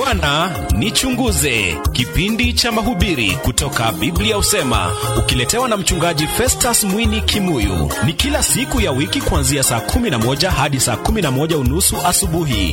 Bwana nichunguze, kipindi cha mahubiri kutoka Biblia husema, ukiletewa na mchungaji Festus Mwini Kimuyu. Ni kila siku ya wiki kuanzia saa 11 hadi saa 11 unusu asubuhi.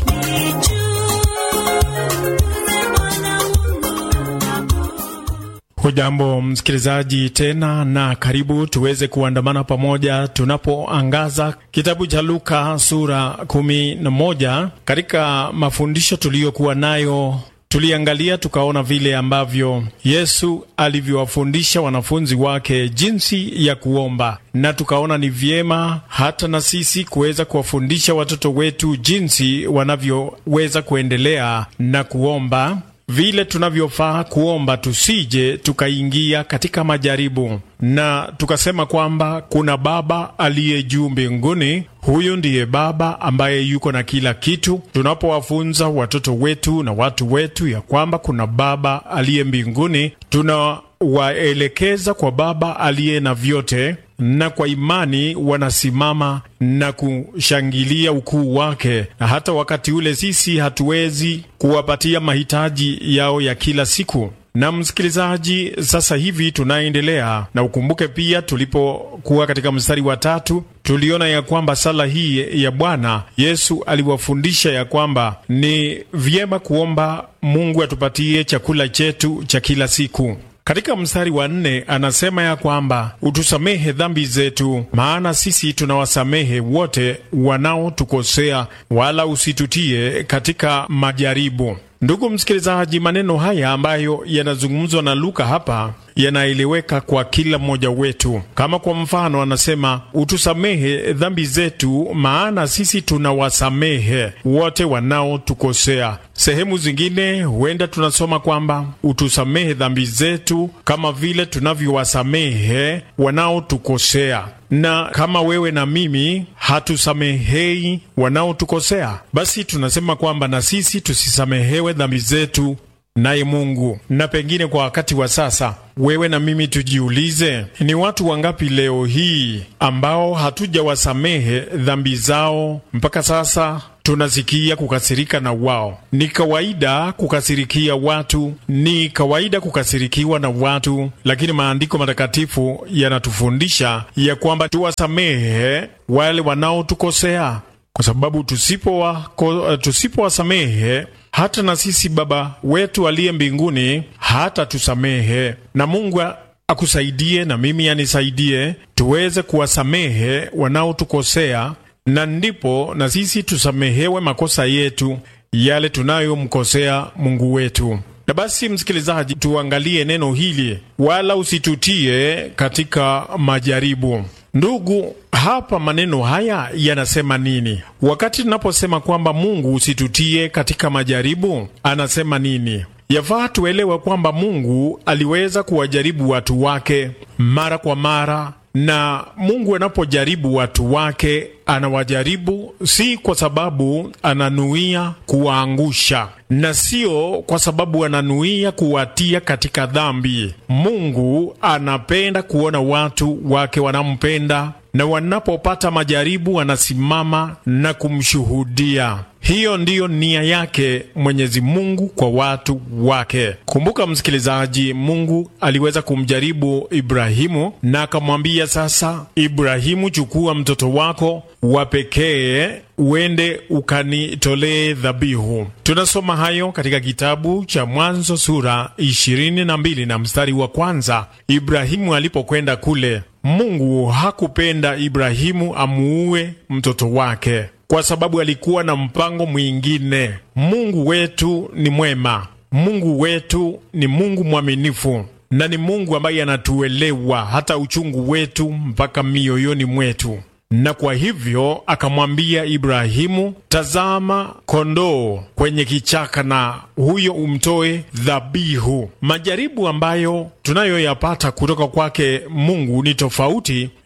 Hujambo msikilizaji tena na karibu tuweze kuandamana pamoja tunapoangaza kitabu cha Luka sura kumi na moja. Katika mafundisho tuliyokuwa nayo tuliangalia tukaona vile ambavyo Yesu alivyowafundisha wanafunzi wake jinsi ya kuomba, na tukaona ni vyema hata na sisi kuweza kuwafundisha watoto wetu jinsi wanavyoweza kuendelea na kuomba vile tunavyofaa kuomba tusije tukaingia katika majaribu, na tukasema kwamba kuna Baba aliye juu mbinguni. Huyu ndiye Baba ambaye yuko na kila kitu. Tunapowafunza watoto wetu na watu wetu ya kwamba kuna Baba aliye mbinguni, tunawaelekeza kwa Baba aliye na vyote na kwa imani wanasimama na kushangilia ukuu wake, na hata wakati ule sisi hatuwezi kuwapatia mahitaji yao ya kila siku. Na msikilizaji, sasa hivi tunaendelea na ukumbuke pia, tulipokuwa katika mstari wa tatu tuliona ya kwamba sala hii ya Bwana Yesu aliwafundisha ya kwamba ni vyema kuomba Mungu atupatie chakula chetu cha kila siku. Katika mstari wa nne anasema ya kwamba utusamehe dhambi zetu, maana sisi tunawasamehe wote wanaotukosea, wala usitutie katika majaribu. Ndugu msikilizaji, maneno haya ambayo yanazungumzwa na Luka hapa yanaeleweka kwa kila mmoja wetu. Kama kwa mfano, anasema utusamehe dhambi zetu, maana sisi tunawasamehe wote wanaotukosea. Sehemu zingine huenda tunasoma kwamba utusamehe dhambi zetu kama vile tunavyowasamehe wanaotukosea na kama wewe na mimi hatusamehei wanaotukosea, basi tunasema kwamba na sisi tusisamehewe dhambi zetu naye Mungu. Na pengine kwa wakati wa sasa, wewe na mimi tujiulize, ni watu wangapi leo hii ambao hatujawasamehe dhambi zao mpaka sasa tunasikia kukasirika na wao. Ni kawaida kukasirikia watu, ni kawaida kukasirikiwa na watu, lakini maandiko matakatifu yanatufundisha ya kwamba tuwasamehe wale wanaotukosea, kwa sababu tusipowasamehe tusipo hata na sisi Baba wetu aliye mbinguni hata tusamehe. Na Mungu akusaidie na mimi anisaidie tuweze kuwasamehe wanaotukosea na ndipo na sisi tusamehewe makosa yetu yale tunayomkosea Mungu wetu. Na basi, msikilizaji, tuangalie neno hili, wala usitutie katika majaribu. Ndugu, hapa maneno haya yanasema nini? Wakati tunaposema kwamba Mungu usitutie katika majaribu, anasema nini? Yafaa tuelewe kwamba Mungu aliweza kuwajaribu watu wake mara kwa mara na Mungu anapojaribu watu wake anawajaribu si kwa sababu ananuia kuwaangusha, na sio kwa sababu ananuia kuwatia katika dhambi. Mungu anapenda kuona watu wake wanampenda, na wanapopata majaribu wanasimama na kumshuhudia. Hiyo ndiyo nia yake Mwenyezi Mungu kwa watu wake. Kumbuka msikilizaji, Mungu aliweza kumjaribu Ibrahimu na akamwambia, sasa Ibrahimu, chukua mtoto wako wa pekee uende ukanitolee dhabihu. Tunasoma hayo katika kitabu cha Mwanzo sura ishirini na mbili na mstari wa kwanza. Ibrahimu alipokwenda kule, Mungu hakupenda Ibrahimu amuue mtoto wake kwa sababu alikuwa na mpango mwingine. Mungu wetu ni mwema, Mungu wetu ni Mungu mwaminifu, na ni Mungu ambaye anatuelewa hata uchungu wetu mpaka mioyoni mwetu. Na kwa hivyo akamwambia Ibrahimu, tazama kondoo kwenye kichaka, na huyo umtoe dhabihu. Majaribu ambayo tunayoyapata kutoka kwake Mungu ni tofauti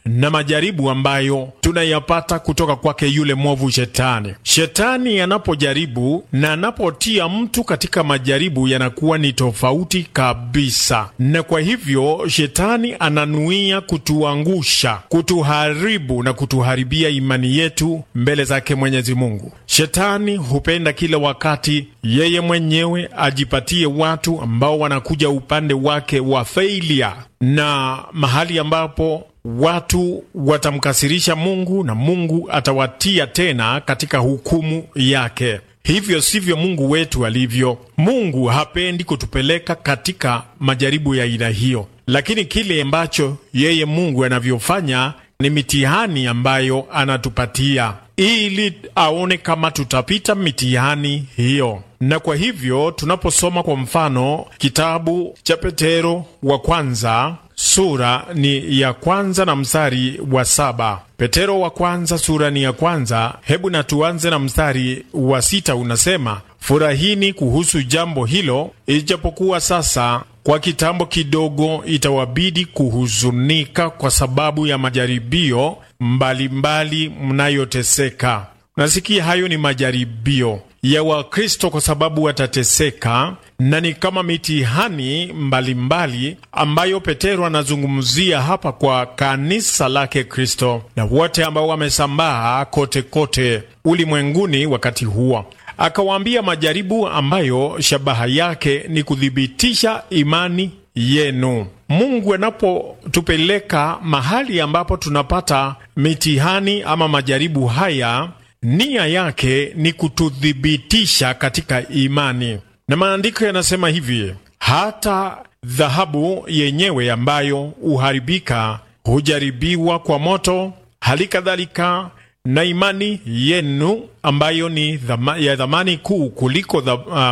na majaribu ambayo tunayapata kutoka kwake yule mwovu Shetani. Shetani anapojaribu na anapotia mtu katika majaribu, yanakuwa ni tofauti kabisa, na kwa hivyo Shetani ananuia kutuangusha, kutuharibu na kutuharibia imani yetu mbele zake Mwenyezi Mungu. Shetani hupenda kila wakati yeye mwenyewe ajipatie watu ambao wanakuja upande wake wa failure, na mahali ambapo watu watamkasirisha Mungu na Mungu atawatia tena katika hukumu yake. Hivyo sivyo Mungu wetu alivyo. Mungu hapendi kutupeleka katika majaribu ya aina hiyo, lakini kile ambacho yeye Mungu anavyofanya ni mitihani ambayo anatupatia ili aone kama tutapita mitihani hiyo. Na kwa hivyo tunaposoma kwa mfano kitabu cha Petero wa kwanza sura ni ya kwanza na mstari wa saba. Petero wa kwanza sura ni ya kwanza. Hebu na tuanze na mstari wa sita, unasema furahini kuhusu jambo hilo, ijapokuwa sasa kwa kitambo kidogo itawabidi kuhuzunika kwa sababu ya majaribio mbalimbali mnayoteseka. Nasikia hayo ni majaribio ya Wakristo kwa sababu watateseka, na ni kama mitihani mbalimbali mbali ambayo Petero anazungumzia hapa kwa kanisa lake Kristo na wote ambao wamesambaa kote kote ulimwenguni wakati huo. Akawaambia majaribu ambayo shabaha yake ni kuthibitisha imani yenu. Mungu anapotupeleka mahali ambapo tunapata mitihani ama majaribu haya nia yake ni kututhibitisha katika imani, na maandiko yanasema hivi: hata dhahabu yenyewe ambayo huharibika hujaribiwa kwa moto, hali kadhalika na imani yenu ambayo ni dhama, ya dhamani kuu kuliko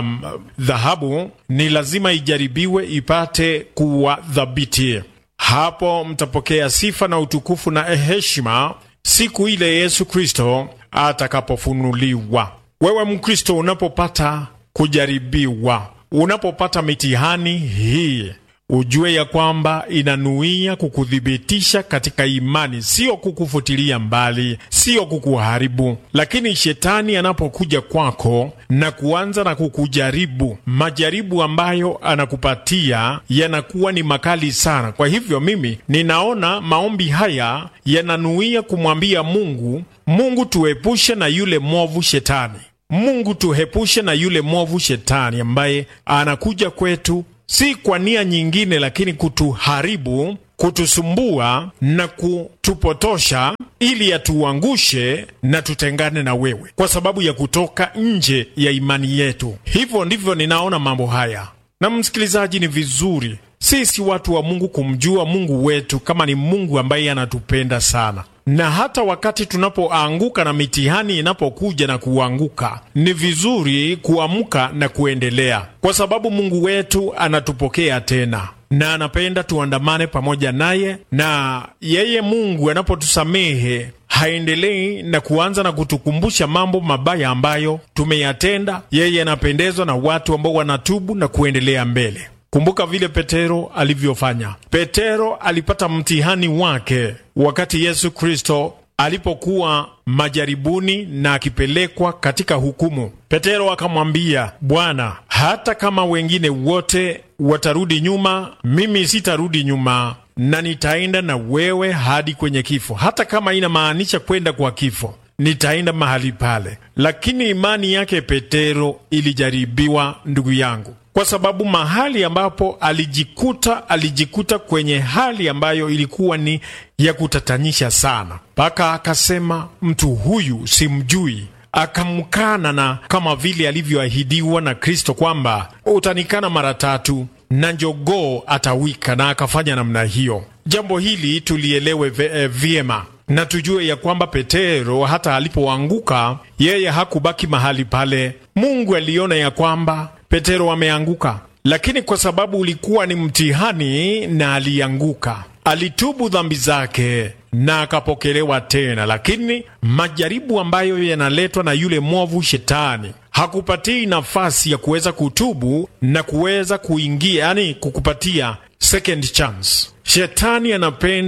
dhahabu um, ni lazima ijaribiwe ipate kuwa thabiti. Hapo mtapokea sifa na utukufu na heshima siku ile Yesu Kristo atakapofunuliwa. Wewe Mkristo, unapopata kujaribiwa, unapopata mitihani hii, ujue ya kwamba inanuia kukuthibitisha katika imani, sio kukufutilia mbali, sio kukuharibu. Lakini shetani anapokuja kwako na kuanza na kukujaribu, majaribu ambayo anakupatia yanakuwa ni makali sana. Kwa hivyo mimi ninaona maombi haya yananuia kumwambia Mungu, Mungu tuepushe na yule mwovu shetani. Mungu tuhepushe na yule mwovu shetani ambaye anakuja kwetu si kwa nia nyingine, lakini kutuharibu, kutusumbua na kutupotosha, ili atuangushe na tutengane na wewe, kwa sababu ya kutoka nje ya imani yetu. Hivyo ndivyo ninaona mambo haya. Na msikilizaji, ni vizuri sisi watu wa Mungu kumjua Mungu wetu kama ni Mungu ambaye anatupenda sana na hata wakati tunapoanguka na mitihani inapokuja na kuanguka, ni vizuri kuamka na kuendelea, kwa sababu Mungu wetu anatupokea tena na anapenda tuandamane pamoja naye. Na yeye Mungu anapotusamehe haendelei na kuanza na kutukumbusha mambo mabaya ambayo tumeyatenda. Yeye anapendezwa na watu ambao wanatubu na kuendelea mbele. Kumbuka vile Petero alivyofanya. Petero alipata mtihani wake wakati Yesu Kristo alipokuwa majaribuni na akipelekwa katika hukumu. Petero akamwambia, Bwana, hata kama wengine wote watarudi nyuma, mimi sitarudi nyuma na nitaenda na wewe hadi kwenye kifo. Hata kama inamaanisha kwenda kwa kifo, nitaenda mahali pale. Lakini imani yake Petero ilijaribiwa, ndugu yangu kwa sababu mahali ambapo alijikuta alijikuta kwenye hali ambayo ilikuwa ni ya kutatanyisha sana, mpaka akasema mtu huyu simjui. Akamkana na kama vile alivyoahidiwa na Kristo kwamba utanikana mara tatu na njogoo atawika, na akafanya namna hiyo. Jambo hili tulielewe vyema na tujue ya kwamba Petero hata alipoanguka yeye hakubaki mahali pale. Mungu aliona ya kwamba Petero ameanguka, lakini kwa sababu ulikuwa ni mtihani na alianguka, alitubu dhambi zake na akapokelewa tena. Lakini majaribu ambayo yanaletwa na yule mwovu Shetani hakupatii nafasi ya kuweza kutubu na kuweza kuingia, yani kukupatia second chance. Shetani anapenda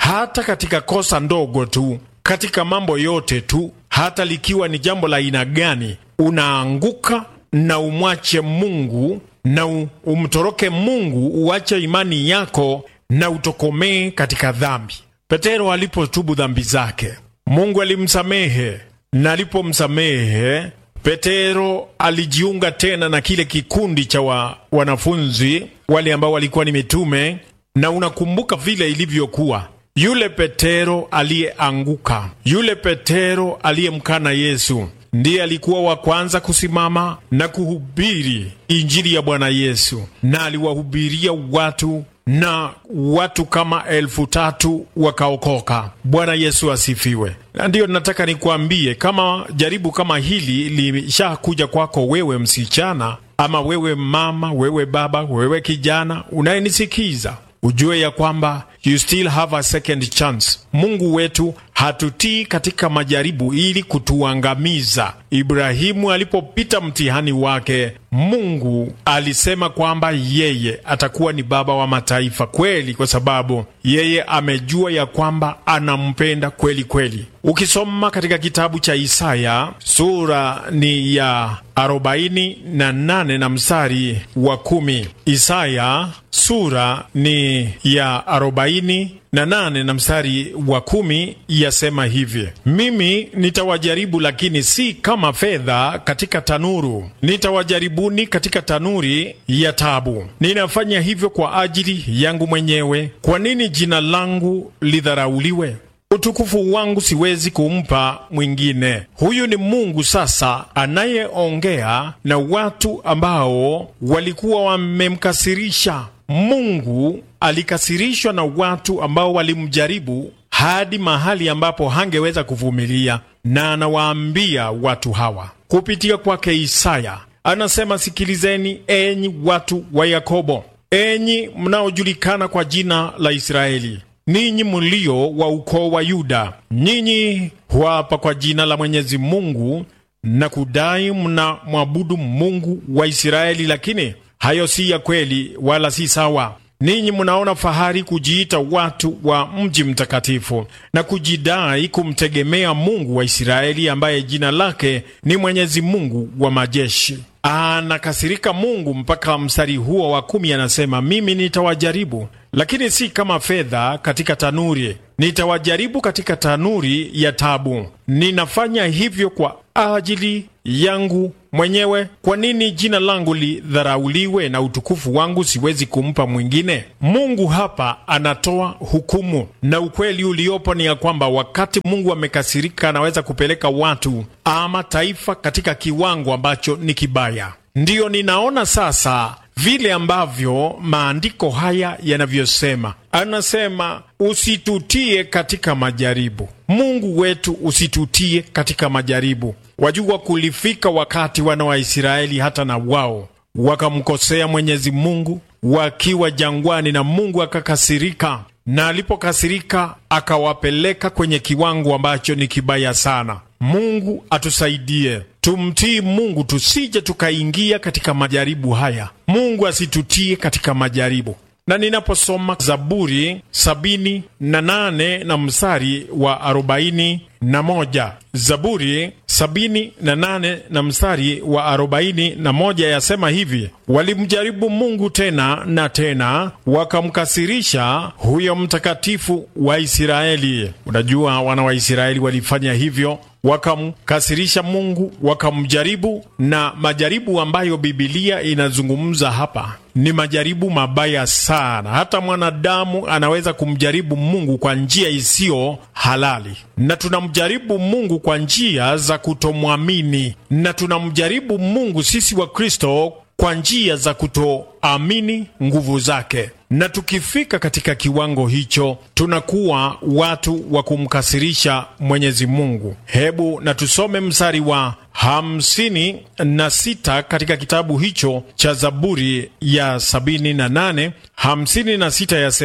hata katika kosa ndogo tu, katika mambo yote tu, hata likiwa ni jambo la aina gani, unaanguka na umwache Mungu na umtoroke Mungu, uache imani yako na utokomee katika dhambi. Petero alipotubu dhambi zake, Mungu alimsamehe, na alipomsamehe Petero alijiunga tena na kile kikundi cha wa, wanafunzi wale ambao walikuwa ni mitume, na unakumbuka vile ilivyokuwa. Yule Petero aliyeanguka, yule Petero aliyemkana Yesu ndiye alikuwa wa kwanza kusimama na kuhubiri injili ya Bwana Yesu, na aliwahubiria watu na watu kama elfu tatu wakaokoka. Bwana Yesu asifiwe. Na ndiyo nataka nikuambie, kama jaribu kama hili limeshakuja kwako wewe msichana, ama wewe mama, wewe baba, wewe kijana unayenisikiza, ujue ya kwamba you still have a second chance. Mungu wetu hatutii katika majaribu ili kutuangamiza. Ibrahimu alipopita mtihani wake, Mungu alisema kwamba yeye atakuwa ni baba wa mataifa kweli, kwa sababu yeye amejua ya kwamba anampenda kweli kweli. Ukisoma katika kitabu cha Isaya sura ni ya arobaini na nane na mstari wa kumi. Isaya sura ni ya arobaini na nane na mstari wa kumi yasema hivi: mimi nitawajaribu, lakini si kama fedha katika tanuru, nitawajaribuni katika tanuri ya tabu. Ninafanya hivyo kwa ajili yangu mwenyewe. Kwa nini jina langu lidharauliwe? Utukufu wangu siwezi kumpa mwingine. Huyu ni Mungu sasa anayeongea na watu ambao walikuwa wamemkasirisha. Mungu alikasirishwa na watu ambao walimjaribu hadi mahali ambapo hangeweza kuvumilia, na anawaambia watu hawa kupitia kwake Isaya, anasema, sikilizeni enyi watu wa Yakobo, enyi mnaojulikana kwa jina la Israeli, ninyi mlio wa ukoo wa Yuda, nyinyi huapa kwa jina la Mwenyezi Mungu na kudai mna mwabudu Mungu wa Israeli, lakini hayo si ya kweli wala si sawa. Ninyi mnaona fahari kujiita watu wa mji mtakatifu na kujidai kumtegemea Mungu wa Israeli, ambaye jina lake ni Mwenyezi Mungu wa majeshi. Anakasirika Mungu mpaka mstari huo wa kumi anasema, mimi nitawajaribu, lakini si kama fedha katika tanuri, nitawajaribu katika tanuri ya tabu. Ninafanya hivyo kwa ajili yangu mwenyewe. Kwa nini jina langu lidharauliwe na utukufu wangu siwezi kumpa mwingine? Mungu hapa anatoa hukumu, na ukweli uliopo ni ya kwamba wakati Mungu amekasirika, anaweza kupeleka watu ama taifa katika kiwango ambacho ni kibaya. Ndiyo ninaona sasa vile ambavyo maandiko haya yanavyosema. Anasema usitutie katika majaribu. Mungu wetu, usitutie katika majaribu. Wajua, kulifika wakati wana wa Israeli hata na wao wakamkosea Mwenyezi Mungu wakiwa jangwani, na Mungu akakasirika, na alipokasirika akawapeleka kwenye kiwango ambacho ni kibaya sana. Mungu atusaidie tumtii Mungu tusije tukaingia katika majaribu haya. Mungu asitutie katika majaribu. Na ninaposoma Zaburi sabini na nane na mstari wa arobaini na moja Zaburi sabini na nane na mstari wa arobaini na moja yasema hivi: walimjaribu Mungu tena na tena, wakamkasirisha huyo mtakatifu wa Israeli. Unajua, wana wa Israeli walifanya hivyo wakamkasirisha Mungu, wakamjaribu. Na majaribu ambayo Bibilia inazungumza hapa ni majaribu mabaya sana. Hata mwanadamu anaweza kumjaribu Mungu kwa njia isiyo halali, na tunamjaribu Mungu kwa njia za kutomwamini, na tunamjaribu Mungu sisi wa Kristo kwa njia za kutoamini nguvu zake na tukifika katika kiwango hicho tunakuwa watu wa kumkasirisha Mwenyezi Mungu. Hebu na tusome mstari wa hamsini na sita katika kitabu hicho cha Zaburi ya sabini na nane hamsini na sita yasema,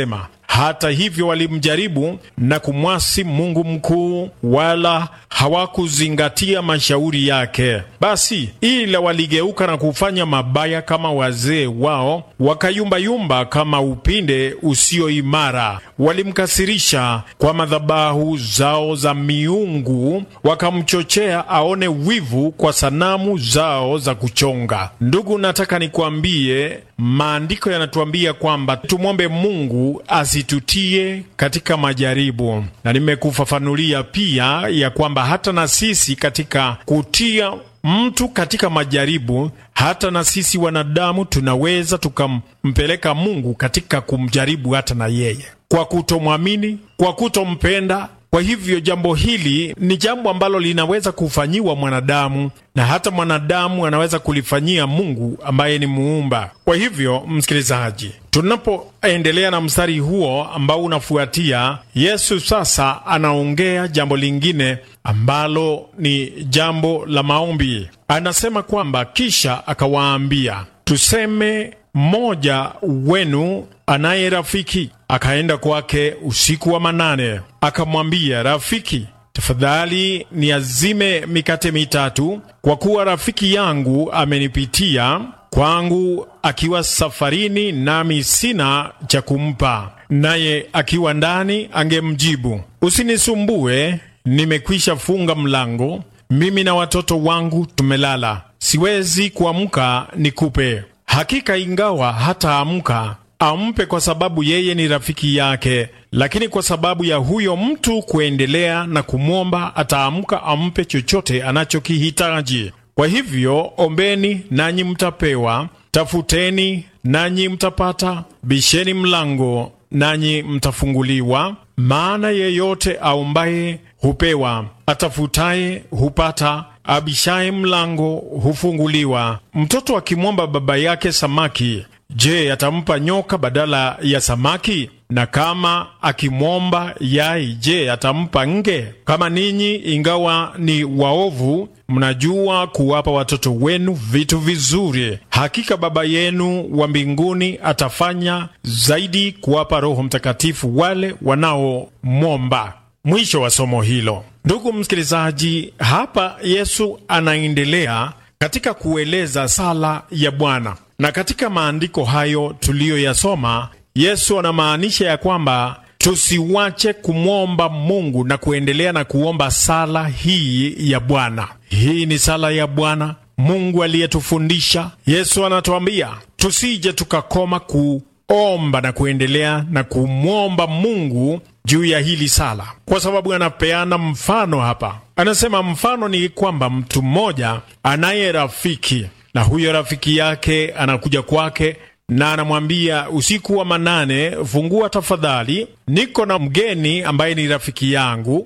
Hata hivyo walimjaribu na kumwasi Mungu mkuu, wala hawakuzingatia mashauri yake. Basi ila waligeuka na kufanya mabaya kama wazee wao, wakayumbayumba kama upinde usio imara. Walimkasirisha kwa madhabahu zao za miungu, wakamchochea aone wivu kwa sanamu zao za kuchonga. Ndugu, nataka nikwambie, maandiko yanatuambia kwamba tumwombe Mungu asitutie katika majaribu, na nimekufafanulia pia ya kwamba hata na sisi katika kutia mtu katika majaribu, hata na sisi wanadamu tunaweza tukampeleka Mungu katika kumjaribu hata na yeye kwa kutomwamini, kwa kutompenda. Kwa hivyo jambo hili ni jambo ambalo linaweza kufanyiwa mwanadamu na hata mwanadamu anaweza kulifanyia Mungu ambaye ni muumba. Kwa hivyo, msikilizaji, tunapoendelea na mstari huo ambao unafuatia, Yesu sasa anaongea jambo lingine ambalo ni jambo la maombi. Anasema kwamba kisha akawaambia, tuseme mmoja wenu anaye rafiki akaenda kwake usiku wa manane, akamwambia, rafiki, tafadhali niazime mikate mitatu, kwa kuwa rafiki yangu amenipitia kwangu akiwa safarini, nami sina cha kumpa. Naye akiwa ndani angemjibu, usinisumbue, nimekwisha funga mlango, mimi na watoto wangu tumelala, siwezi kuamka nikupe. Hakika ingawa hataamka ampe kwa sababu yeye ni rafiki yake, lakini kwa sababu ya huyo mtu kuendelea na kumwomba, ataamka ampe chochote anachokihitaji. Kwa hivyo, ombeni nanyi mtapewa, tafuteni nanyi mtapata, bisheni mlango nanyi mtafunguliwa. Maana yeyote aombaye hupewa, atafutaye hupata, abishaye mlango hufunguliwa. Mtoto akimwomba baba yake samaki Je, atampa nyoka badala ya samaki? Na kama akimwomba yai, je, atampa nge? Kama ninyi ingawa ni waovu, mnajua kuwapa watoto wenu vitu vizuri, hakika Baba yenu wa mbinguni atafanya zaidi kuwapa Roho Mtakatifu wale wanaomwomba. Mwisho wa somo hilo. Ndugu msikilizaji, hapa Yesu anaendelea katika kueleza sala ya Bwana na katika maandiko hayo tuliyoyasoma, Yesu anamaanisha ya kwamba tusiwache kumwomba Mungu na kuendelea na kuomba sala hii ya Bwana. Hii ni sala ya Bwana Mungu aliyetufundisha. Yesu anatuambia tusije tukakoma kuomba na kuendelea na kumwomba Mungu juu ya hili sala, kwa sababu anapeana mfano hapa. Anasema mfano ni kwamba mtu mmoja anaye rafiki na huyo rafiki yake anakuja kwake na anamwambia, usiku wa manane, fungua tafadhali, niko na mgeni ambaye ni rafiki yangu,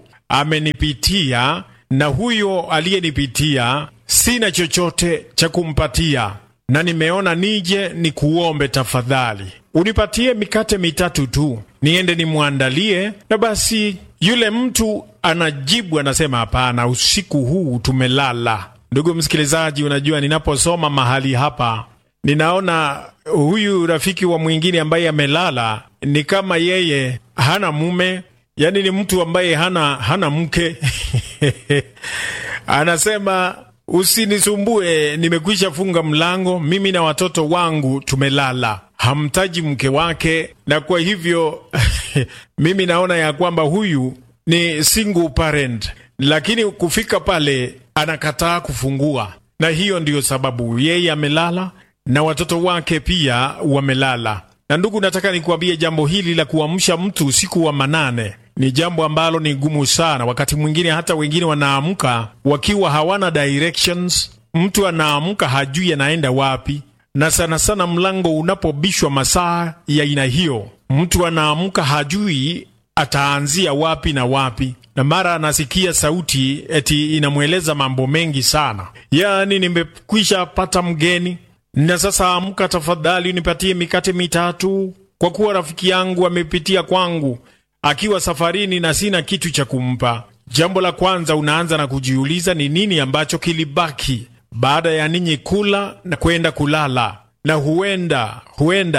amenipitia, na huyo aliyenipitia sina chochote cha kumpatia, na nimeona nije nikuombe tafadhali, unipatie mikate mitatu tu, niende nimwandalie. Na basi yule mtu anajibu, anasema, hapana, usiku huu tumelala. Ndugu msikilizaji, unajua ninaposoma mahali hapa ninaona huyu rafiki wa mwingine ambaye amelala ni kama yeye hana mume, yaani ni mtu ambaye hana hana mke anasema usinisumbue, nimekwisha funga mlango, mimi na watoto wangu tumelala. Hamtaji mke wake, na kwa hivyo mimi naona ya kwamba huyu ni single parent, lakini kufika pale anakataa kufungua, na hiyo ndiyo sababu yeye amelala na watoto wake pia wamelala. Na ndugu, nataka nikuambie jambo hili la kuamsha mtu usiku wa manane ni jambo ambalo ni gumu sana. Wakati mwingine hata wengine wanaamka wakiwa hawana directions. Mtu anaamka hajui anaenda wapi, na sana sana mlango unapobishwa masaa ya aina hiyo, mtu anaamka hajui ataanzia wapi na wapi, na mara anasikia sauti eti inamweleza mambo mengi sana, yaani nimekwisha pata mgeni na sasa amka tafadhali, nipatie mikate mitatu, kwa kuwa rafiki yangu amepitia kwangu akiwa safarini na sina kitu cha kumpa. Jambo la kwanza unaanza na kujiuliza ni nini ambacho kilibaki baada ya ninyi kula na kwenda kulala, na huenda huenda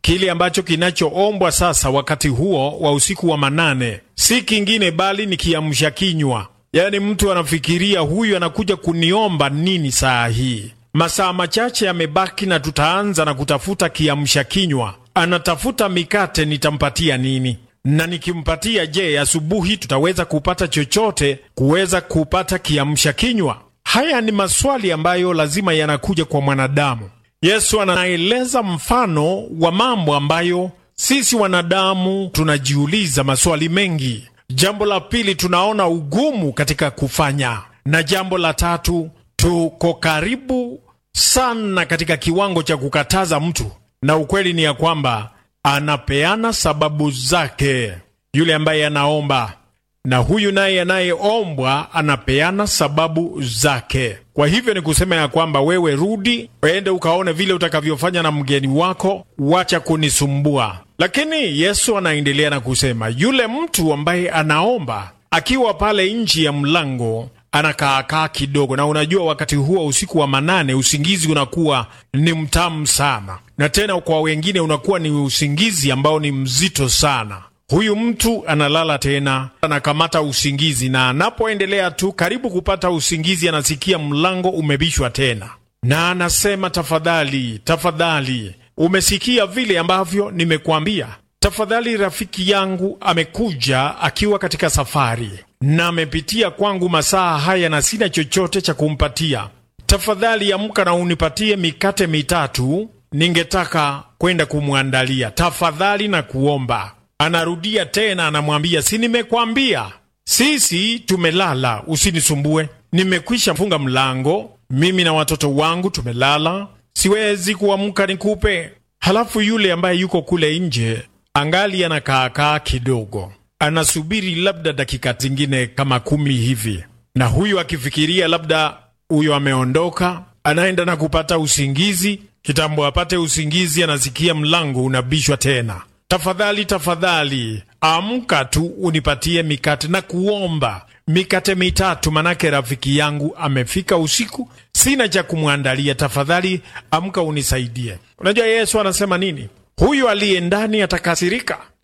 Kile ambacho kinachoombwa sasa wakati huo wa usiku wa manane si kingine bali ni kiamsha kinywa. Yaani mtu anafikiria huyu anakuja kuniomba nini saa hii? Masaa machache yamebaki na tutaanza na kutafuta kiamsha kinywa. Anatafuta mikate, nitampatia nini? Na nikimpatia, je, asubuhi tutaweza kupata chochote kuweza kupata kiamsha kinywa? Haya ni maswali ambayo lazima yanakuja kwa mwanadamu. Yesu anaeleza mfano wa mambo ambayo sisi wanadamu tunajiuliza maswali mengi. Jambo la pili, tunaona ugumu katika kufanya, na jambo la tatu, tuko karibu sana katika kiwango cha kukataza mtu, na ukweli ni ya kwamba anapeana sababu zake yule ambaye anaomba, na huyu naye anayeombwa anapeana sababu zake. Kwa hivyo ni kusema ya kwamba wewe rudi, ende ukaone vile utakavyofanya na mgeni wako, wacha kunisumbua. Lakini Yesu anaendelea na kusema yule mtu ambaye anaomba akiwa pale nchi ya mlango anakaakaa kidogo, na unajua, wakati huo usiku wa manane usingizi unakuwa ni mtamu sana, na tena kwa wengine unakuwa ni usingizi ambao ni mzito sana. Huyu mtu analala tena, anakamata usingizi, na anapoendelea tu karibu kupata usingizi, anasikia mlango umebishwa tena, na anasema tafadhali, tafadhali, umesikia vile ambavyo nimekuambia? Tafadhali, rafiki yangu amekuja akiwa katika safari na amepitia kwangu masaa haya na sina chochote cha kumpatia. Tafadhali amka na unipatie mikate mitatu, ningetaka kwenda kumwandalia. Tafadhali na kuomba. Anarudia tena, anamwambia si nimekwambia, sisi tumelala, usinisumbue. Nimekwisha funga mlango, mimi na watoto wangu tumelala, siwezi kuamka nikupe. Halafu yule ambaye yuko kule nje angali anakaakaa kidogo, anasubiri labda dakika zingine kama kumi hivi, na huyu akifikiria labda huyo ameondoka, anaenda na kupata usingizi. Kitambo apate usingizi, anasikia mlango unabishwa tena. Tafadhali, tafadhali, amka tu unipatie mikate na kuomba mikate mitatu, manake rafiki yangu amefika usiku, sina cha kumwandalia. Tafadhali amka unisaidie. Unajua Yesu anasema nini? Huyu aliye ndani atakasirika,